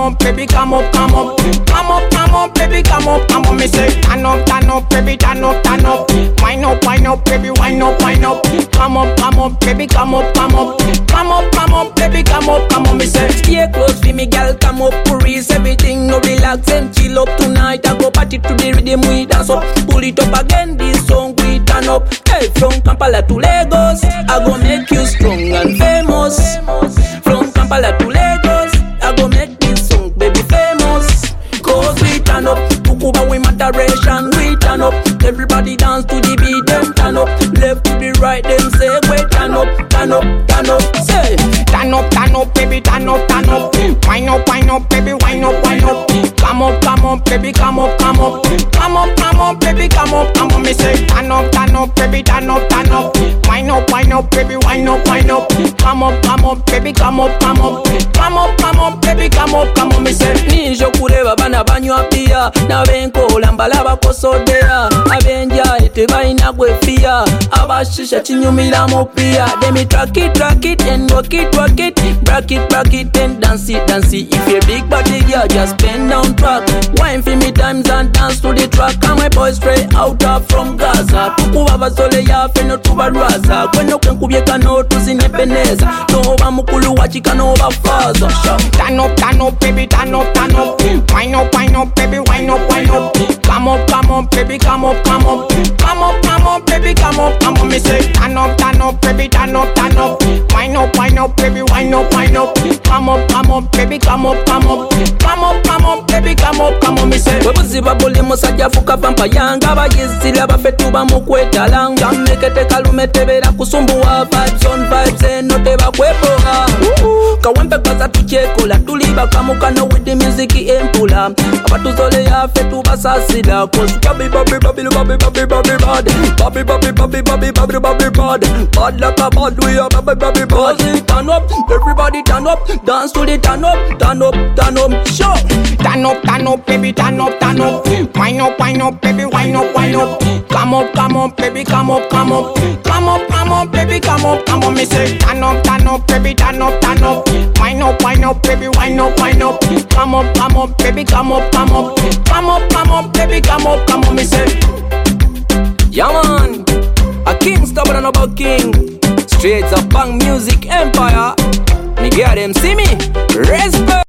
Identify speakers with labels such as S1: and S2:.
S1: up, baby, come up, come up. Come up, come up, baby, come up, come up. Me say, turn up, turn up, baby, turn up, turn up. Wine up, wine up, baby, wine up, wine up. Come up, come up, baby, come up, come up. Come up, come up, baby, come up, come up. Me say, stay close to me, girl, come up, Paris, everything, no relax and chill up tonight. I go party to the rhythm, we dance up. Pull it up again, this song we turn up. Hey, from Kampala to Lagos, I go make you strong and famous. From Kampala to Lagos, I go make this song, baby, famous. Cause we turn up, Tukuba we moderation, we turn up. Everybody dance to the beat, them turn up. Left to the right, them say, wait, turn up, turn up, turn up. Say, turn up, turn up, baby, turn up, turn up. Wine up, wine up, baby, wine up, wine up. Come up, come up, baby, come up, come up. Come up, come up, baby, come up, come up. Me say, turn up, turn up, baby, turn up, turn up. Wine up, wine up, baby, wine up, wine up. Come up, come up, baby, come up, come up. Come up, come up, baby, come up, come up. Me say, nije okuleba bana banywa bia n'abenkola mbalaba kosodera abenjaye tebalina gwefiya abashisha kinyumiramu pia demi track it, track it and rock it, rock it Brack it, brack it and dance it, dance it If you're big body girl, just bend down track Wine for me times and dance to the track And my boys straight out of from Gaza tukuba basole yafe notubalwaza gweno kwenkubye kano tuzinependeza noba mukulu wakika noba faza Turn up, turn up, baby, turn up, turn up Wine up, wine up, baby, wine up, wine up Come up, come up, baby, come up, come up Come up, come up, baby, come up, come up Me say, turn up, turn up, baby, turn up, turn up Wine up, wine up, baby, wine up, wine up Come up, come up, baby, come up, come up Come up, come up, baby, come up, come up Me say, bwe buziba buli musajja afuka pampa yanga abayizira baffe tuba mu kwetalanga mmekete kalume tebera kusumbuwa vibes on vibes eno tebakwepoga kawempe kaza tukyekola tuli bakamukano with the music empula abatuzole yaffe tubasasira cause babi babi babi babi babi babi bad babi babi babi babi babi babi bad bad like a bad we are babi babi bad turn up everybody turn up dance to the turn up turn up turn up show turn up turn up baby turn up turn up wine up wine up baby wine up wine up come up come up baby come up come up come up come up baby come up come up me say turn up turn up baby turn up turn up wine up wine up baby wine up wine up come up come up baby come up come up come up come up baby come up come up me say yeah man a king stubborn about king straight up bang music empire me get them see me respect